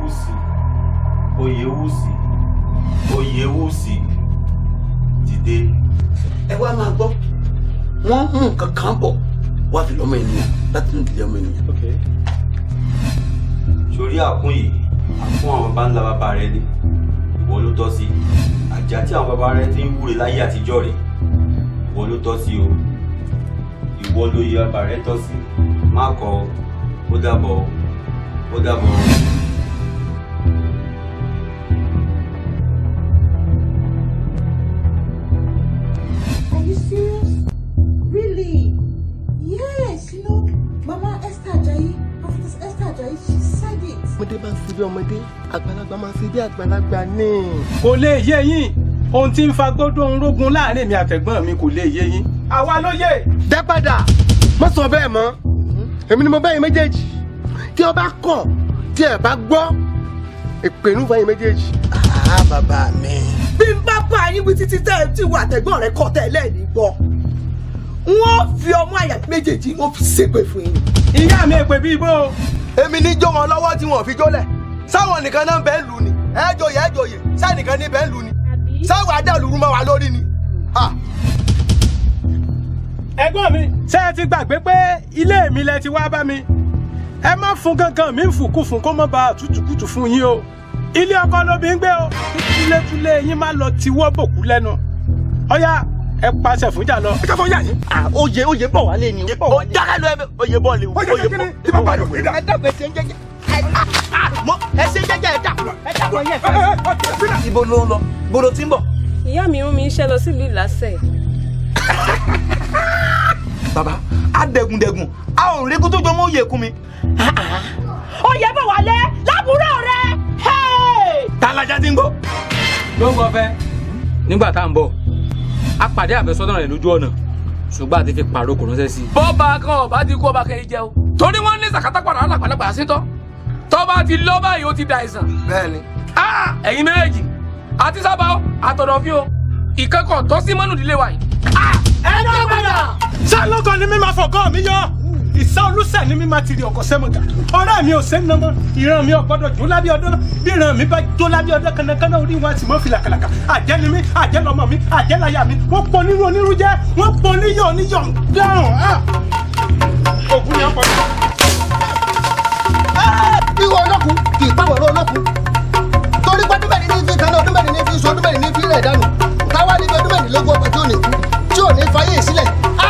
oyewusi oyewusi oyewusi dìde. ẹ wá máa gbọ́ wọ́n mú nǹkan kan bọ̀ wá fi lọ́mọ ènìyàn láti ní ìdílé ọmọ ènìyàn. sórí àkún yìí àkún àwọn baba ńlá bàbá rẹ ni ìwọ ló tọ́ sí àjà tí àwọn baba rẹ ti ń wúre láyé àtijọ́ rẹ̀ ìwọ ló tọ́ sí o ìwọ ló yẹ bàbá rẹ tọ́ sí má kọ̀ ọ́ ó dàbọ̀ ó dàbọ̀. Are you serious? Really? Yes, you know, Mama Esther Ajayi, Prophetess Esther Ajayi, she said it. ọmọdé máa ń ṣe bí ọmọdé àgbàlagbà máa ń ṣe bí àgbàlagbà ní. kò lè yé yín ohun tí ń fa gbódò ń rógun láàrin mi àtẹ̀gbọ́n mi kò lè yé yín. àwa ló yé. dá padà má sọ bẹ́ẹ̀ mọ́ èmi ni mo bẹ́ẹ̀ yín méjèèjì tí o bá kọ̀ tí ẹ bá gbọ́ ìpinnu fún yín méjèèjì. àá bàbá mi. bí n bá bá yín wí títí tẹ́ ẹ tí wà tẹ̀gbọ́n rẹ kọ́ tẹ́lẹ̀ ní gbọ́ wọ́n fi ọmọ àyà méjèèjì wọ́n fi ṣépè fún yín. ìyá mi èpè bíi bó. èmi ní jó wọn lọ́wọ́ tí wọn ò fi jólẹ̀ sáwọn nìkan náà bẹ́ẹ̀ lù ni ẹ jòyè ẹ jòyè sáà nìkan ní bẹ́ẹ̀ lù ni sáwọn adàlúrú máa wà lórí ni. Ah. ẹ̀gbọ́n mi ṣé ẹ ti gbàgbé pé ilé mi lẹ ti wá bá mi ẹ má fún gangan mi ń fùkú fún kó má ba àtútùkùtù fún yín o ilé ọkọ lóbi ń gbé o túlétúlé yín má lọ tiwọ́ bòkú lẹ́nu ọ̀yá ẹ pàṣẹ fún jà lọ. ẹ káfọ́ yà yín. oyè oyè bọ̀ wálé ni. ó jákè lọ ẹ oyè bọ́ọ̀lù oyè bọ́ọ̀lù. tí bàbá rẹ̀ wé dà. ẹ dàgbẹ́ ṣe ń jẹ́jẹ́. mọ ẹ ṣe jẹ́jẹ́ ẹ dàpọ̀ ẹ dàpọ̀ yẹn fẹ́. ibo ló ń lọ ibo ló ti ń bọ̀. ìyá mi rán mi iṣẹ́ lọ sílùú ìlàsẹ̀. bàbá adẹ̀gùndẹ̀gùn a ò rí kó tó jọ mọ́ òye kún mi. oyè bọ̀ wálé lábúrò rẹ. tálájà ti ń gbọ́. ló ń gbọ́ fẹ́ nígbà tá à ń bọ̀ a pàdé àfẹ́sọ́nà rẹ̀ lójú ọ̀nà ṣùgbọ́n àti fi pàrọ̀ kò ránṣẹ́ sí i. bọ́ọ̀bà kan ọba ti kú ọba kẹ́yìn jẹ́ o torí wọ́n ní sàkátà padà alápàlápà sétọ́ tọ́ba ti lọ báyìí ó ti da àìsàn. bẹ́ẹ̀ni. Ah, ẹ̀yin méjèèjì àti sábà ó àtọ̀dọ̀ fi o ìkẹ́kọ̀ọ́ tọ́ sí mọ́nù ìdílé wa yìí. ẹ dá padà. sálọ́kọ̀ ni mi máa fọ̀gọ́ mi yọ ìsá olùsẹ̀ ni mi máa tiri ọkọ̀ sẹ́mọ̀gà ọ̀rẹ́ mi ò sẹ́ nàmọ́ ìran mi ò gbọ́dọ̀ jó lábẹ́ ọdún náà bí ìran mi bá jó lábẹ́ ọdún kánnakánná orí wọn àti mọ́ filàkàlàkà àjẹ́ ni mi àjẹ́ lọ́mọ mi àjẹ́ láyà mi wọ́n pọ̀ nínú onírú jẹ́ wọ́n pọ̀ níyọ̀ oníyọ̀ dáhùn. ògùn ni ọkọ̀ náà. ìwọ ọlọ́kùn kì í pàwọ̀rọ̀ ọlọ́kùn torí pé ọdún mẹ́rin ní fi kan náà ọdún mẹ́rin ní fi sọ ọdún mẹ́rin ní fi rẹ̀ dànù káwá níbi ọdún mẹ́rin lógún ọkọ̀ tí ò ní kú tí ò ní fayé sílẹ̀ á